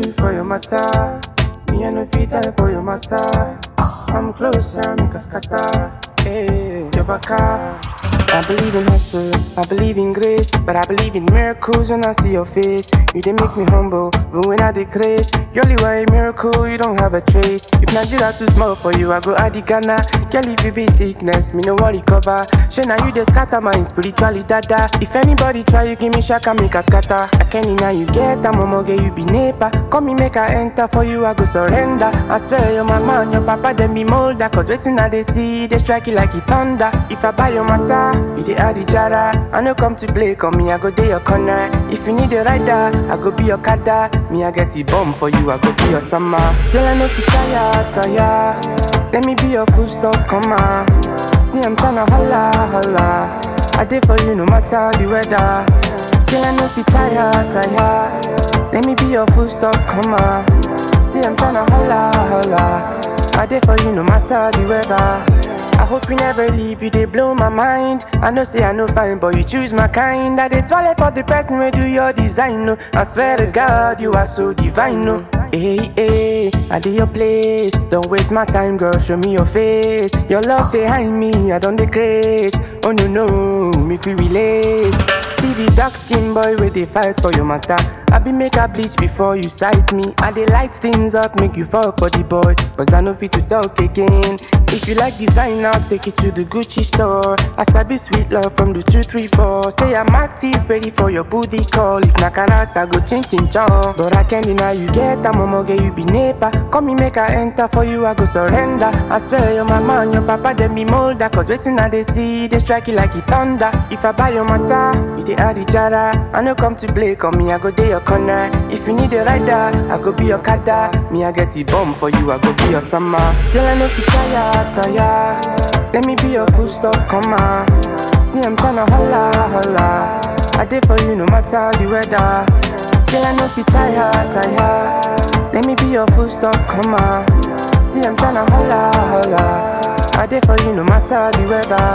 do for your matter. Me I no fit die for your matter. I'm closer, make a scatter. Hey, your baka. I believe in hustle, I believe in grace, but I believe in miracles when I see your face. You they make me humble, but when I decrease, you only were a miracle, you don't have a trace. If Nigeria too small for you, I go add the Ghana. Girl, if you be sickness, me no worry cover. She now you the scatter my spiritually dada. If anybody try, you give me shaka, make a scatter. I can now you get a momo, get you be neighbor. Come me make I enter for you, I go surrender. I swear you're my man, your papa, then me molder. Cause waiting now they see, they strike it like it thunder. If I buy your matter, you the add the jara. I no come to play, come me, I go day your corner. If you need a rider, I go be your kada. Me, I get the bomb for you, I go be your summer. Girl, I know you tired, tired. Let me be your full stop, come on. See, I'm tryna holla, holla. I did for you no matter the weather. Girl, I know you tired, tired. Let me be your full stop, come on. See, I'm tryna holla, holla. I did for you no matter the weather. I hope you never leave, you they blow my mind. I know say I know fine, but you choose my kind. I did toilet for the person who do your design. No, I swear to God, you are so divine. No, hey, hey, I did your place. Don't waste my time, girl. Show me your face. Your love behind me, I don't decrease. Oh no, no, make we relate. See the dark skin boy where they fight for your matter. I be make a bleach before you sight me. I they light things up, make you fall for the boy. Cause I know fit to talk again. If you like design, I'll take it to the Gucci store. I sabi sweet love from the 234. Say I'm active, ready for your booty call. If na karata, go change in chong. But I can't deny you get a momo, get you be neighbor. Come me make I enter for you, I go surrender. I swear you're my man, your papa, then me molder. Cause waiting now they see, they strike it like it thunder. If I buy your matter, you they add the jara. I no come to play, come me, I go day your corner. If you need a rider, I go be your kada. Me, I get the bomb for you, I go be your summer. Girl, I know you tired, tired. Let me be your full stop, come on. See, I'm tryna holla, holla. I did for you no matter the weather. Girl, I know you tired, tired. Let me be your full stop, come on. See, I'm tryna holla, holla. I did for you no matter the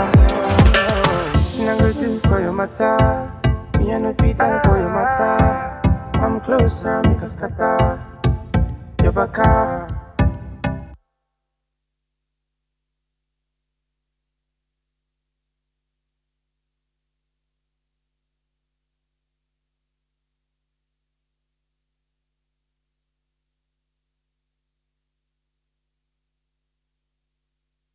weather. See, I go do for your matter. Me, I no fit die for your matter. I'm closer, make a scatter. Your baka.